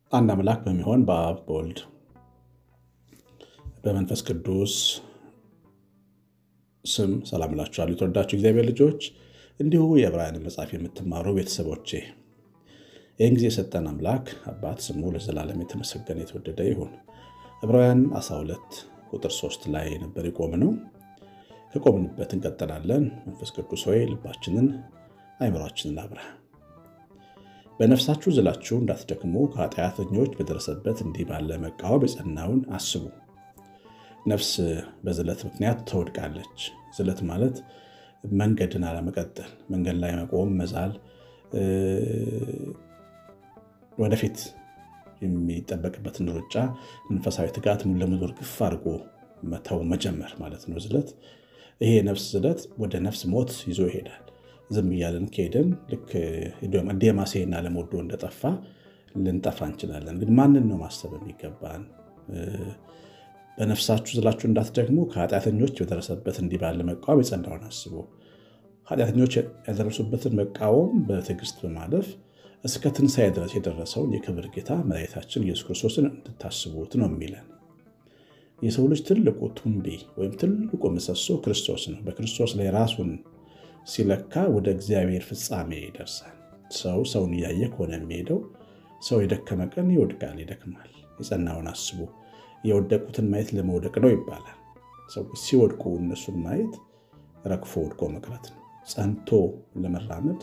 አንድ አምላክ በሚሆን በአብ በወልድ በመንፈስ ቅዱስ ስም ሰላም እላችኋለሁ። የተወዳችሁ እግዚአብሔር ልጆች እንዲሁ የዕብራውያንን መጽሐፍ የምትማሩ ቤተሰቦቼ ይህን ጊዜ የሰጠን አምላክ አባት ስሙ ለዘላለም የተመሰገነ የተወደደ ይሁን። ዕብራውያን 12 ቁጥር 3 ላይ ነበር የቆምነው። ከቆምንበት እንቀጥላለን። መንፈስ ቅዱስ ሆይ ልባችንን አይምሯችንን አብራ በነፍሳችሁ ዝላችሁ እንዳትደክሙ ከኃጢአተኞች በደረሰበት እንዲህ ባለ መቃወም የጸናውን አስቡ። ነፍስ በዝለት ምክንያት ትወድቃለች። ዝለት ማለት መንገድን አለመቀጠል፣ መንገድ ላይ መቆም፣ መዛል፣ ወደፊት የሚጠበቅበትን ሩጫ መንፈሳዊ ትጋት ሙሉ ለሙሉ እርግፍ አድርጎ መተው መጀመር ማለት ነው ዝለት። ይሄ የነፍስ ዝለት ወደ ነፍስ ሞት ይዞ ይሄዳል። ዝም እያለን ከሄድን ልክ ዴማሴና ለመወዶ እንደጠፋ ልንጠፋ እንችላለን። ግን ማንን ነው ማሰብ የሚገባን? በነፍሳችሁ ዝላችሁ እንዳትደክሙ ከኃጢአተኞች በደረሰበት እንዲህ ባለ መቃወም የጸናውን አስቡ። ኃጢአተኞች ያደረሱበትን መቃወም በትዕግስት በማለፍ እስከ ትንሣኤ ድረስ የደረሰውን የክብር ጌታ መድኃኒታችን ኢየሱስ ክርስቶስን እንድታስቡት ነው የሚለን። የሰው ልጅ ትልቁ ቱንቢ ወይም ትልቁ ምሰሶ ክርስቶስ ነው። በክርስቶስ ላይ ራሱን ሲለካ ወደ እግዚአብሔር ፍጻሜ ይደርሳል። ሰው ሰውን እያየ ከሆነ የሚሄደው ሰው የደከመ ቀን ይወድቃል፣ ይደክማል። የጸናውን አስቡ። የወደቁትን ማየት ለመውደቅ ነው ይባላል። ሰዎች ሲወድቁ እነሱን ማየት ረግፎ ወድቆ መቅረት ነው። ጸንቶ ለመራመድ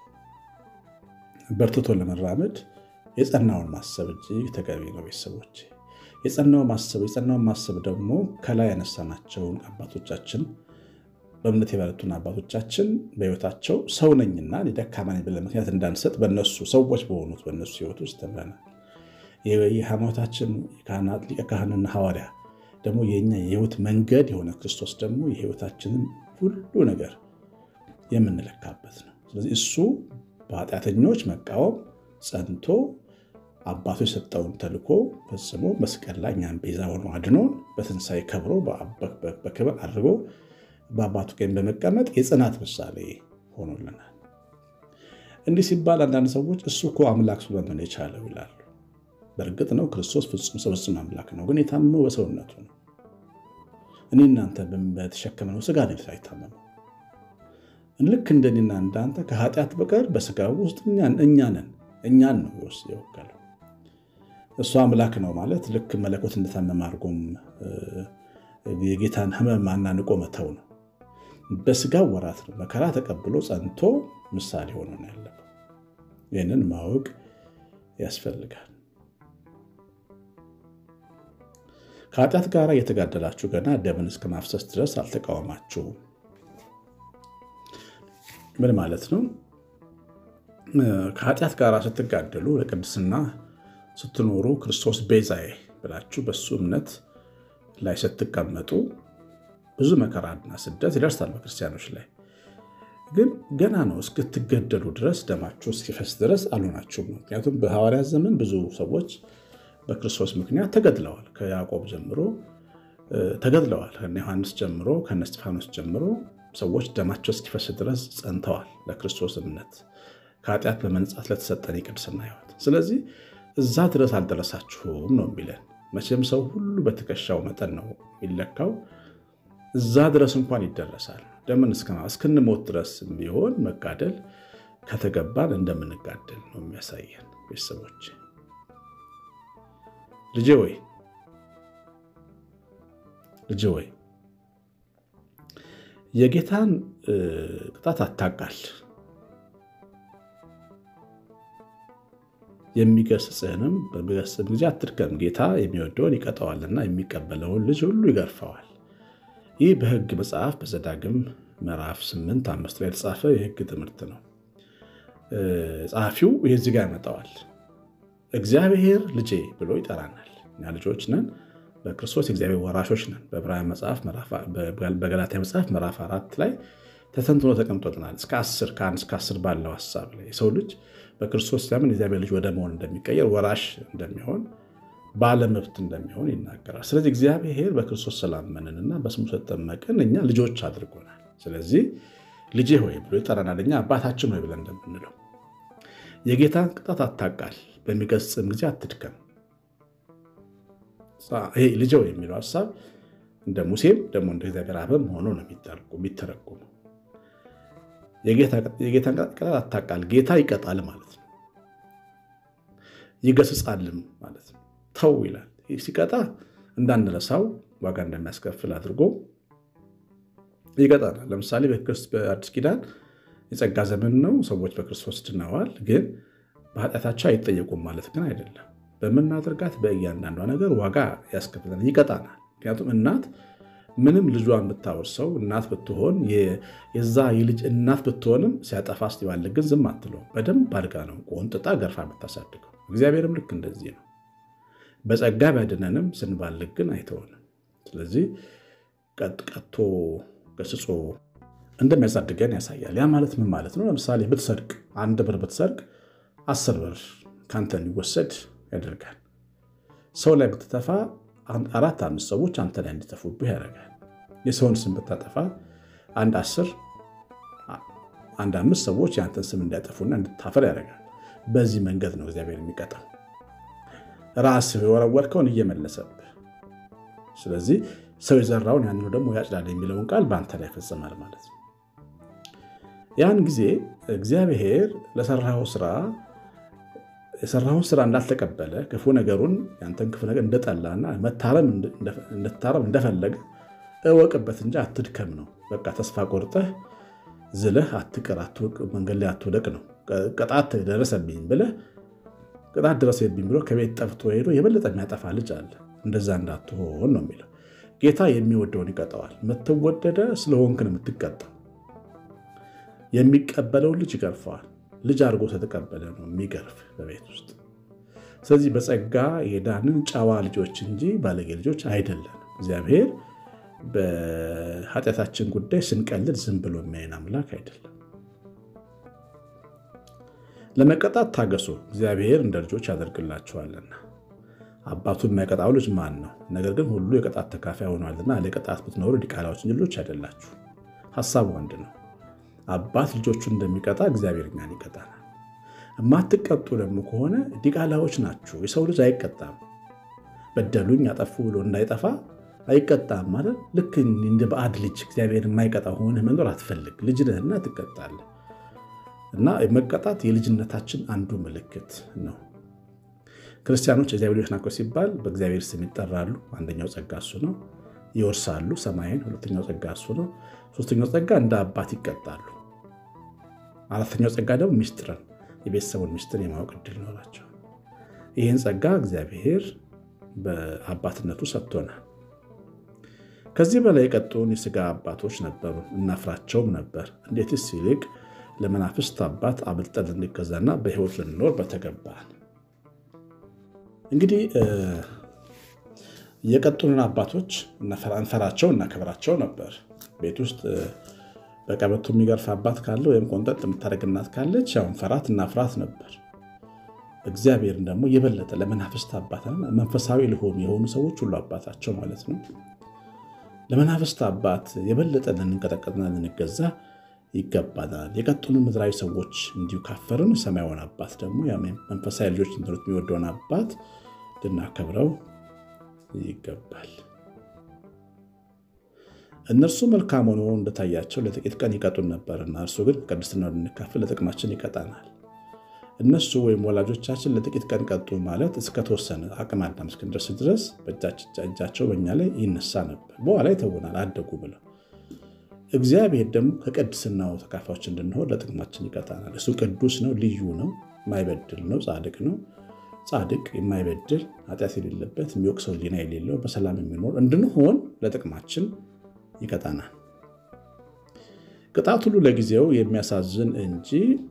በርትቶ ለመራመድ የጸናውን ማሰብ እጅግ ተገቢ ነው። ቤተሰቦች የጸናውን ማሰብ የጸናውን ማሰብ ደግሞ ከላይ ያነሳናቸውን አባቶቻችን በእምነት የበረቱን አባቶቻችን በሕይወታቸው ሰው ነኝና ደካማ ነኝ ብለን ምክንያት እንዳንሰጥ በነሱ ሰዎች በሆኑት በነሱ ሕይወት ውስጥ ተምረናል። የሃይማኖታችን ሊቀ ካህንና ሐዋርያ ደግሞ የኛ የሕይወት መንገድ የሆነ ክርስቶስ ደግሞ የሕይወታችንን ሁሉ ነገር የምንለካበት ነው። ስለዚህ እሱ በኃጢአተኞች መቃወም ጸንቶ አባቱ የሰጠውን ተልኮ ፈጽሞ መስቀል ላይ እኛን ቤዛ ሆኖ አድኖን በትንሣኤ ከብሮ በክብር አድርጎ በአባቱ ቀኝ በመቀመጥ የጽናት ምሳሌ ሆኖልናል። እንዲህ ሲባል አንዳንድ ሰዎች እሱ እኮ አምላክ ስለሆነ የቻለው ይላሉ። በእርግጥ ነው ክርስቶስ ፍጹም ሰው ፍጹም አምላክ ነው። ግን የታመመው በሰውነቱ ነው። እኔ እናንተ በተሸከምነው ስጋ ነው የታመመው። ልክ እንደኔና እንዳንተ ከኃጢአት በቀር በስጋ ውስጥ እኛ ነን። እኛን ነው የወከለው። እሱ አምላክ ነው ማለት ልክ መለኮት እንደታመመ አድርጎም የጌታን ሕመም አናንቆ መተው ነው። በስጋው ወራት ነው መከራ ተቀብሎ ጸንቶ ምሳሌ ሆኖ ነው ያለፈው። ይህንን ማወቅ ያስፈልጋል። ከኃጢአት ጋር እየተጋደላችሁ ገና ደምን እስከ ማፍሰስ ድረስ አልተቃወማችሁም። ምን ማለት ነው? ከኃጢአት ጋር ስትጋደሉ ለቅድስና ስትኖሩ ክርስቶስ ቤዛዬ ብላችሁ በሱ እምነት ላይ ስትቀመጡ ብዙ መከራና ስደት ይደርሳል በክርስቲያኖች ላይ። ግን ገና ነው እስክትገደሉ ድረስ ደማችሁ እስኪፈስ ድረስ አልሆናችሁም። ምክንያቱም በሐዋርያት ዘመን ብዙ ሰዎች በክርስቶስ ምክንያት ተገድለዋል። ከያዕቆብ ጀምሮ ተገድለዋል። ከነ ዮሐንስ ጀምሮ ከነ እስጢፋኖስ ጀምሮ ሰዎች ደማቸው እስኪፈስ ድረስ ጸንተዋል ለክርስቶስ እምነት ከኃጢአት በመንጻት ለተሰጠን የቅድስና ሕይወት። ስለዚህ እዛ ድረስ አልደረሳችሁም ነው የሚለን። መቼም ሰው ሁሉ በትከሻው መጠን ነው የሚለካው። እዛ ድረስ እንኳን ይደረሳል። ደምን እስክንሞት ድረስ ቢሆን መጋደል ከተገባን እንደምንጋደል ነው የሚያሳየን። ቤተሰቦች ልጄ ወይ ልጄ ወይ የጌታን ቅጣት አታቃል የሚገስጽህንም በሚገስጽም ጊዜ አትድከም። ጌታ የሚወደውን ይቀጠዋልና የሚቀበለውን ልጅ ሁሉ ይገርፈዋል። ይህ በሕግ መጽሐፍ በዘዳግም ምዕራፍ 8 አምስት ላይ የተጻፈ የሕግ ትምህርት ነው። ጸሐፊው ይህ እዚህ ጋር ያመጣዋል። እግዚአብሔር ልጄ ብሎ ይጠራናል። እኛ ልጆች ነን፣ በክርስቶስ የእግዚአብሔር ወራሾች ነን። በገላትያ መጽሐፍ ምዕራፍ አራት ላይ ተተንትኖ ተቀምጦልናል። እስከ አስር ከአንድ እስከ አስር ባለው ሀሳብ ላይ የሰው ልጅ በክርስቶስ ሲያምን የእግዚአብሔር ልጅ ወደ መሆን እንደሚቀየር ወራሽ እንደሚሆን ባለመብት እንደሚሆን ይናገራል። ስለዚህ እግዚአብሔር በክርስቶስ ስላመንንና በስሙ ስለተጠመቅን እኛ ልጆች አድርጎናል። ስለዚህ ልጄ ሆይ ብሎ ይጠራናል። እኛ አባታችን ሆይ ብለን እንደምንለው የጌታን ቅጣት አታቃል። በሚገስጽም ጊዜ አትድከም። ይሄ ልጀው የሚለው ሀሳብ እንደ ሙሴም ደግሞ እንደ እግዚአብሔር አብም ሆኖ ነው የሚተረጎመው። የጌታን ቅጣት አታቃል። ጌታ ይቀጣል ማለት ነው። ይገስጻልም ማለት ነው። ተው ይላል። ሲቀጣ እንዳንረሳው ዋጋ እንደሚያስከፍል አድርጎ ይቀጣናል። ለምሳሌ በአዲስ ኪዳን የጸጋ ዘመን ነው። ሰዎች በክርስቶስ ድነዋል። ግን በኃጢአታቸው አይጠየቁም ማለት ግን አይደለም። በምናደርጋት በእያንዳንዷ ነገር ዋጋ ያስከፍለናል፣ ይቀጣናል። ምክንያቱም እናት ምንም ልጇን ብታወርሰው እናት ብትሆን የዛ የልጅ እናት ብትሆንም ሲያጠፋ ስትባልግ ግን ዝም አትለውም። በደንብ አድጋ ነው ቆንጥጣ ገርፋ የምታሳድገው። እግዚአብሔርም ልክ እንደዚህ ነው። በጸጋ ቢያድነንም ስንባልግ ግን አይተውንም። ስለዚህ ቀጥቶ ገስጾ እንደሚያሳድገን ያሳያል። ያ ማለት ምን ማለት ነው? ለምሳሌ ብትሰርቅ፣ አንድ ብር ብትሰርቅ አስር ብር ከአንተ እንዲወሰድ ያደርጋል። ሰው ላይ ብትተፋ አራት አምስት ሰዎች አንተ ላይ እንዲተፉብህ ያደርጋል። የሰውን ስም ብታጠፋ አንድ አስር አንድ አምስት ሰዎች የአንተን ስም እንዲያጠፉና እንድታፈር ያደርጋል። በዚህ መንገድ ነው እግዚአብሔር የሚቀጣው፣ ራስህ የወረወርከውን እየመለሰብህ። ስለዚህ ሰው የዘራውን ያንኑ ደግሞ ያጭዳል የሚለውን ቃል በአንተ ላይ ይፈጽማል ማለት ነው። ያን ጊዜ እግዚአብሔር ለሰራው ስራ የሰራውን ስራ እንዳልተቀበለ ክፉ ነገሩን ያንተን ክፉ ነገር እንደጠላና እንድታረም እንደፈለገ እወቅበት እንጂ አትድከም ነው። በቃ ተስፋ ቆርጠህ ዝለህ አትቅር፣ መንገድ ላይ አትውደቅ ነው። ቅጣት ደረሰብኝ ብለህ ቅጣት ደረሰብኝ ብሎ ከቤት ጠፍቶ ሄዶ የበለጠ የሚያጠፋ ልጅ አለ። እንደዛ እንዳትሆን ነው የሚለው። ጌታ የሚወደውን ይቀጠዋል። የምትወደደ ስለሆንክ ነው የምትቀጣው። የሚቀበለውን ልጅ ይገርፈዋል። ልጅ አድርጎ ስለተቀበለ ነው የሚገርፍ በቤት ውስጥ። ስለዚህ በጸጋ የዳንን ጨዋ ልጆች እንጂ ባለጌ ልጆች አይደለም። እግዚአብሔር በኃጢአታችን ጉዳይ ስንቀልድ ዝም ብሎ የሚያይን አምላክ አይደለም። ለመቀጣት ታገሱ፣ እግዚአብሔር እንደ ልጆች ያደርግላቸዋልና። አባቱን የማይቀጣው ልጅ ማን ነው? ነገር ግን ሁሉ የቅጣት ተካፋይ ሆኗልና ለቅጣት ብትኖሩ ዲቃላዎች እንጂ ልጆች አይደላችሁ። ሀሳቡ አንድ ነው። አባት ልጆቹን እንደሚቀጣ እግዚአብሔር እኛን ይቀጣናል። የማትቀጡ ደግሞ ከሆነ ዲቃላዎች ናችሁ። የሰው ልጅ አይቀጣም። በደሉኝ ያጠፉ ብሎ እንዳይጠፋ አይቀጣም ማለት ልክ እንደ ባዕድ ልጅ እግዚአብሔር የማይቀጣ ሆነህ መኖር አትፈልግ። ልጅ ነህና ትቀጣለህ። እና መቀጣት የልጅነታችን አንዱ ምልክት ነው። ክርስቲያኖች እግዚአብሔር ልጆች ናቸው ሲባል በእግዚአብሔር ስም ይጠራሉ። አንደኛው ጸጋ እሱ ነው። ይወርሳሉ ሰማይን። ሁለተኛው ጸጋ እሱ ነው። ሶስተኛው ጸጋ እንደ አባት ይቀጣሉ። አራተኛው ጸጋ ደግሞ ሚስጥርን የቤተሰቡን ሚስጥር የማወቅ እድል ይኖራቸው። ይህን ጸጋ እግዚአብሔር በአባትነቱ ሰጥቶናል። ከዚህ በላይ የቀጡን የስጋ አባቶች ነበሩ፣ እናፍራቸውም ነበር። እንዴትስ ይልቅ ለመናፍስት አባት አብልጠን ልንገዛና በሕይወት ልንኖር በተገባን። እንግዲህ የቀጡንን አባቶች እንፈራቸው እናከብራቸው ነበር። ቤት ውስጥ በቀበቶ የሚገርፍ አባት ካለ ወይም ቆንጠጥ የምታደርግ እናት ካለች ያው እንፈራት እናፍራት ነበር። እግዚአብሔርን ደግሞ የበለጠ ለመናፍስት አባት መንፈሳዊ ልሆኑ የሆኑ ሰዎች ሁሉ አባታቸው ማለት ነው። ለመናፍስት አባት የበለጠ ልንንቀጠቀጥና ልንገዛ ይገባናል። የቀጡን ምድራዊ ሰዎች እንዲሁ ካፈርን ሰማያዊውን አባት ደግሞ መንፈሳዊ ልጆች እንዲኖሩት የሚወደውን አባት ልናከብረው ይገባል። እነርሱ መልካም ሆኖ እንደታያቸው ለጥቂት ቀን ይቀጡን ነበርና እርሱ ግን ቅድስናው እንድንካፈል ለጥቅማችን ይቀጣናል። እነሱ ወይም ወላጆቻችን ለጥቂት ቀን ቀጡ ማለት እስከተወሰነ አቅመ አዳም እስክንደርስ ድረስ እጃቸው በእኛ ላይ ይነሳ ነበር። በኋላ ይተውናል አደጉ ብለው። እግዚአብሔር ደግሞ ከቅድስናው ተካፋዮች እንድንሆን ለጥቅማችን ይቀጣናል። እሱ ቅዱስ ነው፣ ልዩ ነው፣ የማይበድል ነው፣ ጻድቅ ነው። ጻድቅ የማይበድል ኃጢአት የሌለበት የሚወቅሰው ሕሊና የሌለው በሰላም የሚኖር እንድንሆን ለጥቅማችን ይቀጣናል። ቅጣት ሁሉ ለጊዜው የሚያሳዝን እንጂ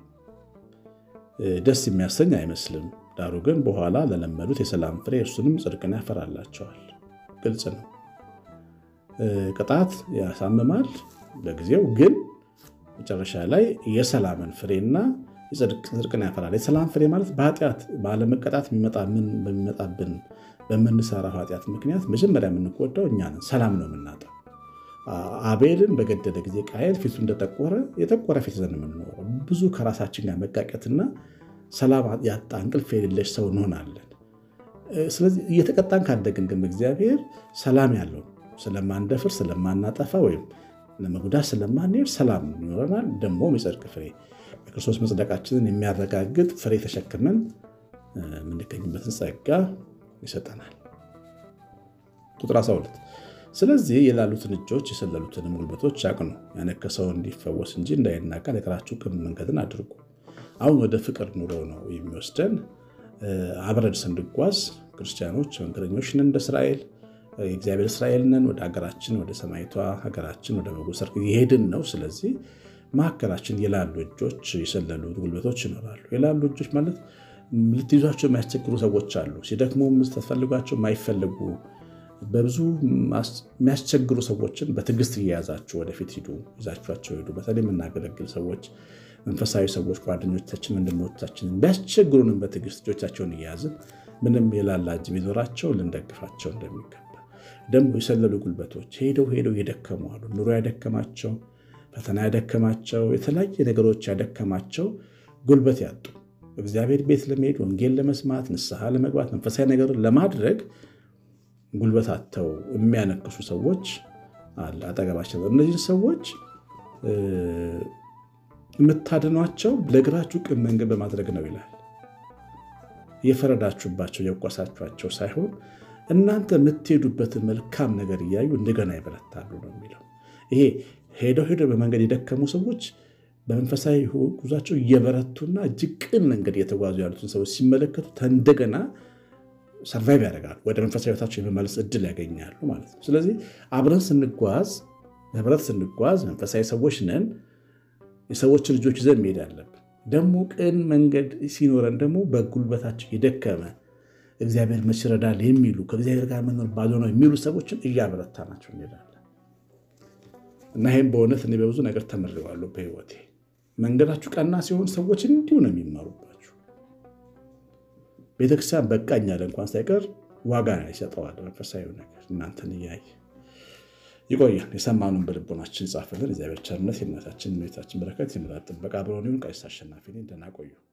ደስ የሚያሰኝ አይመስልም። ዳሩ ግን በኋላ ለለመዱት የሰላም ፍሬ እርሱንም ጽድቅን ያፈራላቸዋል። ግልጽ ነው። ቅጣት ያሳምማል ለጊዜው፣ ግን መጨረሻ ላይ የሰላምን ፍሬና ጽድቅን ያፈራል። የሰላም ፍሬ ማለት በኃጢአት ባለመቀጣት በሚመጣብን በምንሰራው ኃጢአት ምክንያት መጀመሪያ የምንጎዳው እኛ ነን። ሰላም ነው የምናጣው። አቤልን በገደለ ጊዜ ቃየል ፊቱ እንደጠቆረ የጠቆረ ፊት ዘን የምንኖረው ብዙ ከራሳችን ጋር መቃቀትና ሰላም ያጣ እንቅልፍ የሌለች ሰው እንሆናለን። ስለዚህ እየተቀጣን ካደግን ግን እግዚአብሔር ሰላም ያለው ስለማንደፍር፣ ስለማናጠፋ ወይም ለመጉዳት ስለማንሄድ ሰላም ይኖረናል። ደግሞም የጽድቅ ፍሬ የክርስቶስ መጽደቃችንን የሚያረጋግጥ ፍሬ ተሸክመን የምንገኝበትን ጸጋ ይሰጠናል። ቁጥር 12 ስለዚህ የላሉትን እጆች የሰለሉትንም ጉልበቶች አቅኑ፣ ያነከሰው እንዲፈወስ እንጂ እንዳይናጋ ነገራችሁ ቅን መንገድን አድርጉ። አሁን ወደ ፍቅር ኑሮ ነው የሚወስደን። አብረን ስንጓዝ ክርስቲያኖች መንገደኞች ነን። እንደ እስራኤል የእግዚአብሔር እስራኤል ነን። ወደ ሀገራችን ወደ ሰማይቷ ሀገራችን ወደ በጎ ሰርግ የሄድን ነው። ስለዚህ መካከላችን የላሉ እጆች የሰለሉ ጉልበቶች ይኖራሉ። የላሉ እጆች ማለት ልትይዟቸው የማያስቸግሩ ሰዎች አሉ። ሲደክሙ ስትፈልጓቸው የማይፈልጉ በብዙ የሚያስቸግሩ ሰዎችን በትዕግስት እየያዛችሁ ወደፊት ሂዱ፣ ይዛችኋቸው ሂዱ። በተለይ የምናገለግል ሰዎች፣ መንፈሳዊ ሰዎች፣ ጓደኞቻችን፣ ወንድሞቻችንን ቢያስቸግሩንም በትዕግስት እጆቻቸውን እየያዝን ምንም የላላ እጅ ቢኖራቸው ልንደግፋቸው እንደሚገባ ደግሞ የሰለሉ ጉልበቶች ሄደው ሄደው የደከሙ አሉ። ኑሮ ያደከማቸው፣ ፈተና ያደከማቸው፣ የተለያየ ነገሮች ያደከማቸው ጉልበት ያጡ እግዚአብሔር ቤት ለመሄድ ወንጌል ለመስማት ንስሐ ለመግባት መንፈሳዊ ነገርን ለማድረግ ጉልበት አጥተው የሚያነክሱ ሰዎች አለ አጠገባቸው። እነዚህ ሰዎች የምታድኗቸው ለእግራችሁ ቅን መንገድ በማድረግ ነው ይላል። የፈረዳችሁባቸው የቆሳችኋቸው ሳይሆን እናንተ የምትሄዱበትን መልካም ነገር እያዩ እንደገና ይበረታሉ ነው የሚለው። ይሄ ሄደው ሄደው በመንገድ የደከሙ ሰዎች በመንፈሳዊ ጉዟቸው እየበረቱና እጅግ ቅን መንገድ እየተጓዙ ያሉትን ሰዎች ሲመለከቱ እንደገና ሰርቫይቭ ያደርጋሉ። ወደ መንፈሳዊ ሕይወታቸው የመመለስ እድል ያገኛሉ ማለት ነው። ስለዚህ አብረን ስንጓዝ፣ በህብረት ስንጓዝ መንፈሳዊ ሰዎች ነን። የሰዎችን ልጆች ይዘን መሄድ አለብን። ደግሞ ቅን መንገድ ሲኖረን ደግሞ በጉልበታቸው የደከመ እግዚአብሔር መች ይረዳል የሚሉ ከእግዚአብሔር ጋር መኖር ባዶ ነው የሚሉ ሰዎችን እያበረታ ናቸው እንሄዳለን እና ይህም በእውነት እኔ በብዙ ነገር ተምሬዋለሁ በህይወቴ። መንገዳችሁ ቀና ሲሆን ሰዎች እንዲሁ ነው የሚማሩባችሁ። ቤተክርስቲያን በቃኝ ያለ እንኳን ሳይቀር ዋጋ ይሰጠዋል መንፈሳዊ ነገር እናንተን እያየ ይቆያል። የሰማኑን በልቦናችን ጻፍልን። እግዚአብሔር ቸርነት የእናታችን ቤታችን በረከት የምላት ጥበቃ ብሎን ቀሲስ አሸናፊ ደህና ቆዩ።